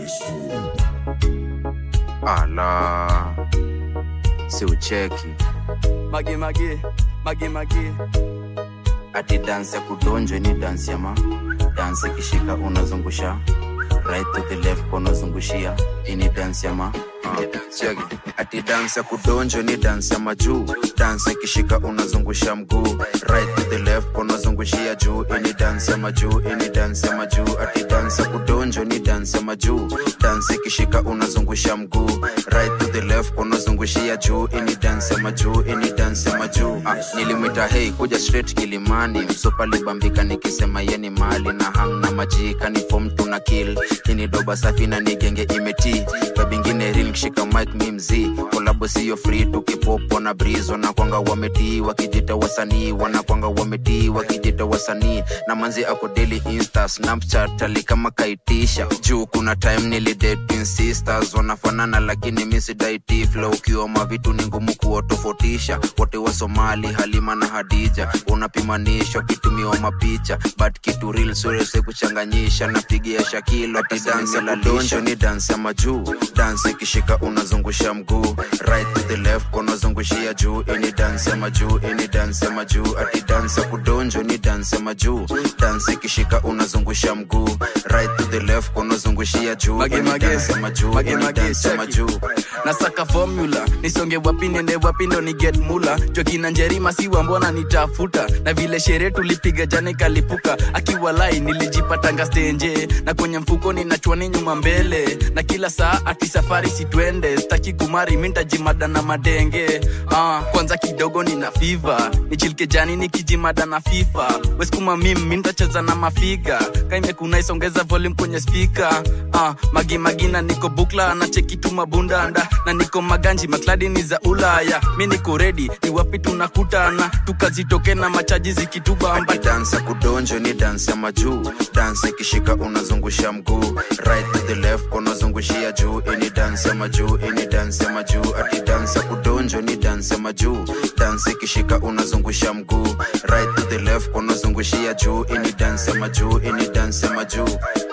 ala si ucheki mage mage mage mage ati dansi ya kudonjwa ni dansi ama dansi ikishika unazungusha right to the left unazungushia ini dansi ama Cheki. ati dansi ya kudonjwa ni dansi ya majuu dansi ikishika unazungusha mguu right to the left unazungushia juu ini dansi ya majuu ini dansi ya majuu ati dansi ya kudonjwa ni dansi ya majuu dansi ikishika unazungusha mguu right to the left unazungushia juu ini dansi ya majuu ini dansi ya majuu ah, nilimwita hei kuja straight kilimani msopa libambika nikisema yeni mali na hang na majika ni fom tuna kill ini doba safi na nigenge imeti babingine ril kishika mike mi mzii kolabo siyo free tukipopo na brizo na kwanga wametii wakijita wasanii wanakwanga wametii wakijita wasanii na manzi ako daily insta snapchat ali kama kaitisha juu kuna time nilidate twin sisters wanafanana lakini misidaiti flow ukiwa mavitu ni ngumu kuwatofautisha wote wa somali halima na hadija unapimanishwa kitumiwa mapicha but kitu real surese kuchanganyisha napigia shakilo ati dansi ya kudonjo ni dansi ya majuu dansi ikishika unazungusha mguu right to the left unazungushia juu ini dansi ya majuu ini dansi ya majuu ati dansi ya kudonjo ni dansi ya majuu dansi ikishika unazungusha mguu right to the left unazungushia juu Mage, ini mage. dansi ya majuu Mage, ini mage, dansi ya check. majuu nasaka formula nisonge wapi nende wapi ndo ni get mula jokina njerima siwa mbona nitafuta na vile sherehe tulipiga jana ikalipuka akiwa lai nilijipatanga stenje na kwenye mfuko ninachwani nyuma mbele na kila saa ati safari sitwende staki kumari mintajimada na madenge ah, kwanza kidogo nina fiva nichilike jani nikijimada na fifa weskuma mim mintacheza na mafiga kaimekunaisongeza volume kwenye spika ah, magimagina niko bukla na cheki tu mabundanda na niko maganji makladi ni za ulaya mi niko redi ni wapi tunakutana tukazitoke na machaji zikitubamba Ati dansi ya kudonjo ni dansi ya majuu dansi ikishika unazungusha mguu right to the left unazungushia juu ini dansi ya majuu ini dansi ya majuu ati dansi ya kudonjo ni dansi ya majuu dansi ikishika unazungusha mguu right to the left unazungushia juu ini dansi ya majuu ini dansi ya majuu